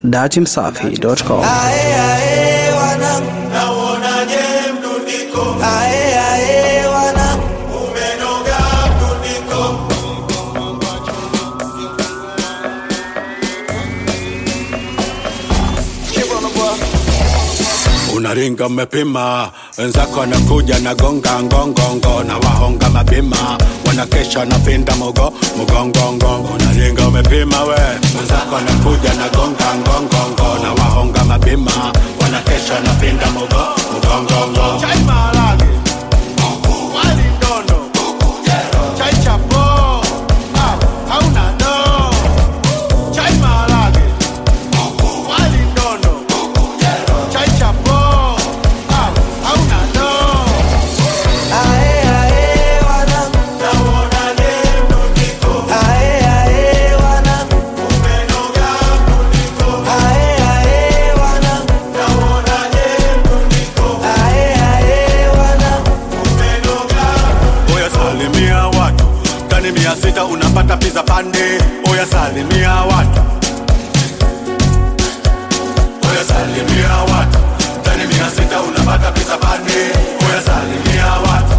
datimsafi.com. Ae, ae, wanangu. Nauonaje mdundiko Ae, ae, wanangu. umenoga mdundiko unaringa umepima wenzako wanakuja na gonga ngongongo na wahonga mapima wanakesha na pinda mogo mgongongo unaringa umepima we wenzako wanakuja na gonga ngongongo na wahonga mapima wanakesha na pinda mogo mgongongo chai maharage wali ndono chai chapo ah, hauna no chai maharage wali ndono chai chapo ah, hauna no Ae, ae, wanangu. nauonaje mdundiko Ae, ae, wanangu. umenoga mdundiko Ae, ae, wanangu. nauonaje mdundiko Ae, ae, wanangu. umenoga oya salimia watu tani mia sita unapata pizza pande oya salimia watu oya salimia watu tani mia sita unapata pizza pande oya salimia watu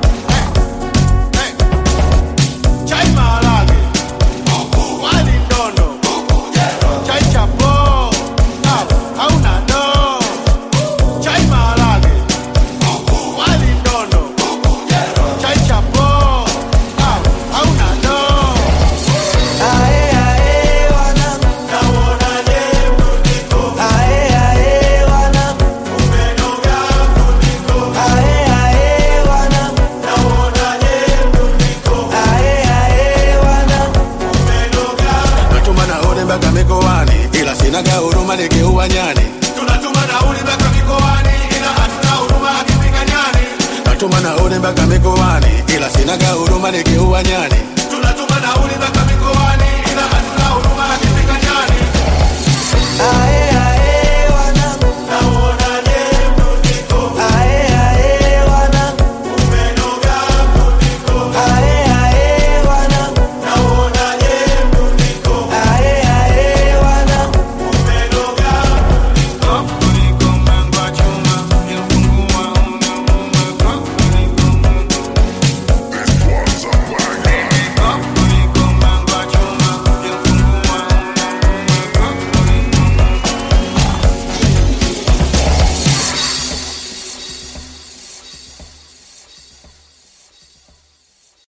chai maharage wali ndono chai chapo ah, hauna no chai maharage wali ndono chai chapo ah, hauna no Ae, ae, wanangu. nauonaje mdundiko Ae, ae, wanangu. umenoga mdundiko Ae, ae, wanangu. nauonaje mdundiko Ae, ae, wanangu. umenoga natuma nauli mpaka mikoani ila sinaga huruma nikiua nyani tunatuma nauli mpaka mikoani ila hatuna huruma akifika nyani natuma nauli mpaka mikoani ila sinaga huruma nikiua nyani tunatuma nauli mpaka